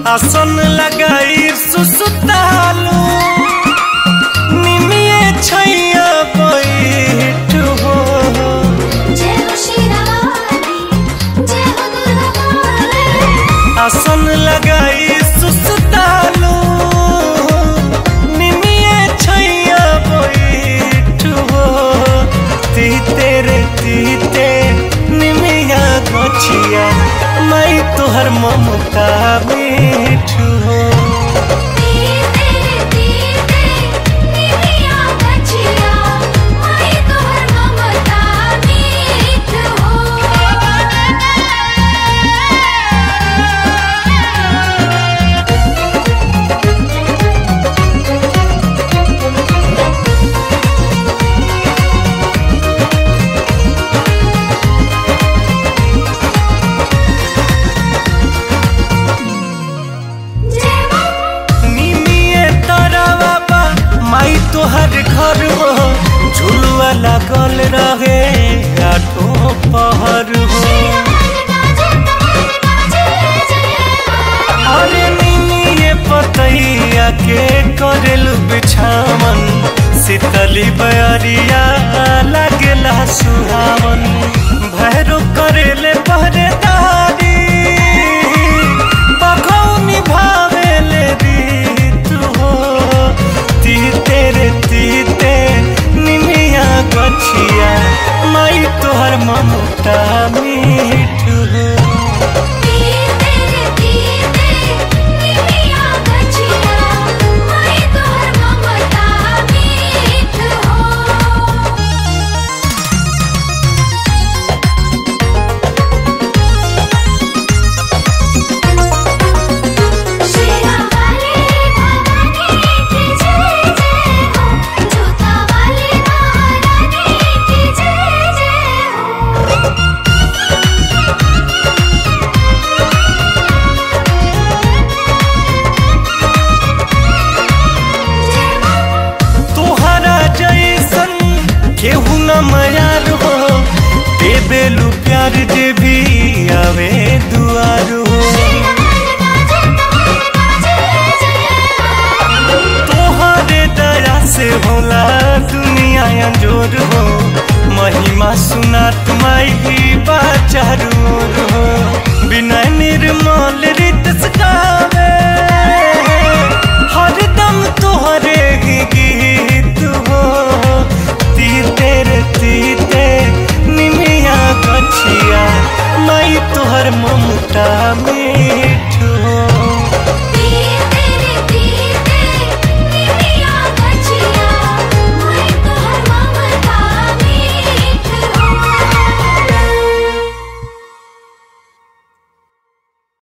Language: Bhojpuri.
आसन लगाई सुसुतालू निमिये छैया बैठ हो जय हो शिरावाली जय हो दुर्गावाली आसन लगाई सुसुतालू निमिये छैया बैठ हो तीते रे तीते निमिया गछिया मैं तोहर ममता मीठू हो तीते तीते निमिया गछिया मैं तोहर ममता मीठ जय मां निमिये तारा बाबा माई तोहर घर हो झुलुआ लागल रहे आठो पहर हो अरे निमिये पतैया के करेल बिछावन शीतली बयरिया लागेला सुहावन भैरो करेले पहरेदारी बखौनी भावेले रीत हो तीते रे तीते निमिया गछिया माई तोहर ममता मीठ हो तीते तीते निमिया गछिया मैं तोहर ममता मीठ हो शिरावाली भवानी की जय जय हो जोतावाली महारानी की जय जय हो जय मां तोहरा जैसन केहू न मयार हो दे बेलू प्यार जे भी आवे दुआर हो तोहरे दया से होला दुनिया अंजोर हो महिमा सुना तुम्हारी बाचारूर हो बिना निर्मल रित सकावे